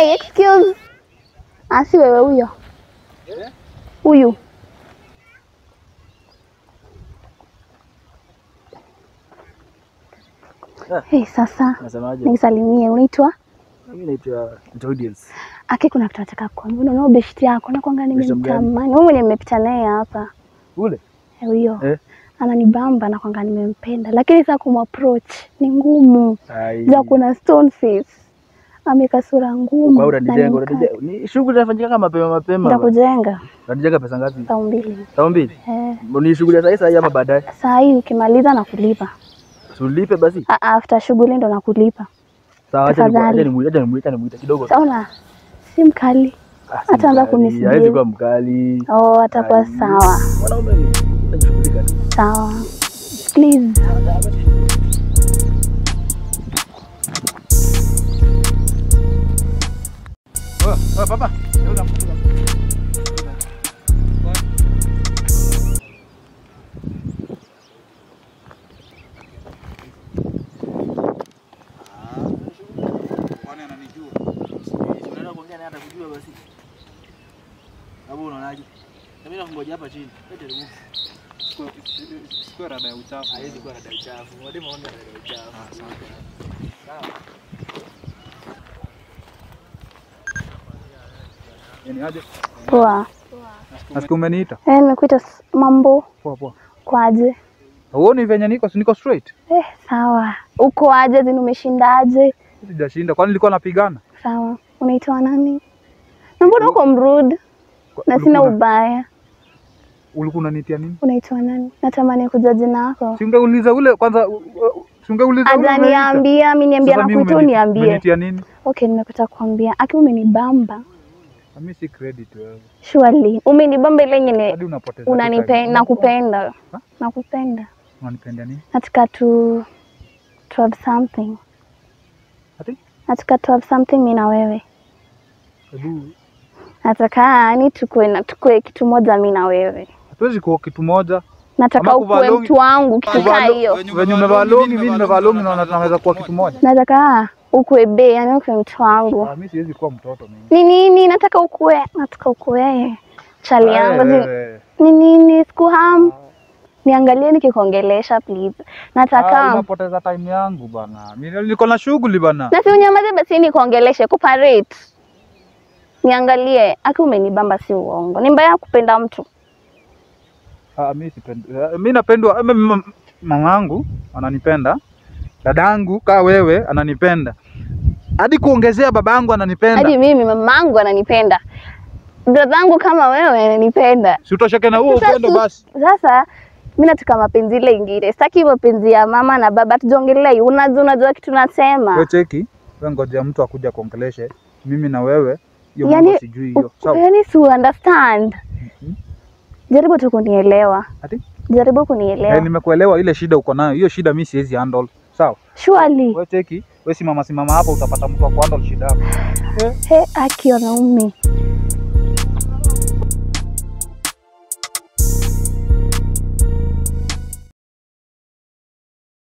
Hey, excuse. Ah, si wewe huyo. Huyu. Ah. Hey, sasa Nasemaje? nisalimie, unaitwa Mimi naitwa naitwa Audience. Aki, kuna kitu nataka kuambia. Unaona beshti yako nakwanga Beshte mgani? nimemtamani. Wewe mwenye mmepita naye hapa. Ule? Eh, Huyo. Eh. Ananibamba nakwanga nimempenda. Lakini sasa kumapproach ni ngumu. Ai. za kuna stone face ameka sura ngumu Kwa na unanijenga, ni unanijenga. Ni shughuli inafanyika kama mapema mapema. bana. nitakujenga Unanijenga pesa ngapi? saa mbili Saa mbili. eh, Ni shughuli ya saa hii saa hii ama baadaye? saa hii ukimaliza na kulipa Tulipe basi. Ah, ah, after shughuli ndo nakulipa Sawa, acha nimu- Tafadhali. acha nimuite, acha nimuite, acha nimuite kidogo. saona si mkali Ah, si ataanza mkali, kunisubiri. Hawezi kuwa mkali. oh, atakuwa Ai. sawa Mwanaume ni unajishughulika tu. sawa please Oh, oh, papa. Geuka, geuka. Kwani ananijua? Unaenda kuongea naye atakujua basi. Hapo unaonaje? Na mimi nakungoja hapa chini. Wewe teremka. Sikuwa rada ya uchafu. Haiwezi kuwa na dai chafu. Mwalimu aone na dai chafu. Sawa. Yaani aje? poa Nasikia umeniita. eh, nimekuita s- mambo Poa poa. kwaje Huoni venye niko, si niko straight? eh, sawa uko aje zini umeshindaje Sijashinda. Kwani nilikuwa napigana? sawa unaitwa nani na mbona uko mrude na sina Ulikuwa- ubaya Ulikuwa unanitia nini? unaitwa nani natamani kujua jina lako Si ungeuliza ule kwanza u- u- si ungeuliza ule umeniita. ajaniambia mi niambia Sasa na mimi kutu umeni- niambie Umenitia nini? okay nimekuta kuambia aki umenibamba Na Mimi si credit wewe. surely umenibamba ile yenye Hadi unapoteza. tu unanipe time. nakupenda Ha? nakupenda Unanipenda nini? nataka tu to have something Ati? nataka to have something mi na wewe Hebu nataka yani tukue na tukue kitu moja mi na wewe hatuwezi kuwa kitu moja. nataka Ama kuvaa ukue longi- mtu wangu kitu kaa Kuvaa- hiyo Venye umevaa longi, mimi nimevaa longi naona tunaweza kuwa kitu moja. nataka ukue be yani ukue mtu wangu Ah, Mimi siwezi kuwa mtoto mimi. ni nini nataka ukue nataka ukue chali yangu zi- Wewe. ni nini sikuham niangalie nikikuongelesha please Ah, nataka unapoteza time yangu bana. Mimi niko na shughuli bana. na si unyamaze basi nikuongeleshe kuparate niangalie aki umenibamba si uongo ni mbaya kupenda mtu Ah, mimi sipendi. eh, Mimi napendwa eh, mimi mam- mamangu ananipenda. Dadangu kaa wewe ananipenda. Hadi kuongezea babangu ananipenda. hadi mimi mamangu ananipenda bradhangu kama wewe ananipenda Si utosheke na huo Sasa upendo su- basi. sasa mi nataka mapenzi ile ingine sitaki mapenzi ya mama na baba tujongelei unajua unajua kitu nasema Wewe cheki, wewe ngojea mtu akuja kuongeleshe. Mimi na wewe hiyo Yani, mambo sijui hiyo. Sawa? yani si understand Mhm. jaribu tu kunielewa Ati? jaribu Eh, kunielewa nimekuelewa ile shida uko nayo. Hiyo shida mimi siwezi handle. Sawa? surely Wewe cheki, wewe simama simama hapa utapata mtu wa kuhandle shida yako. he aki wanaume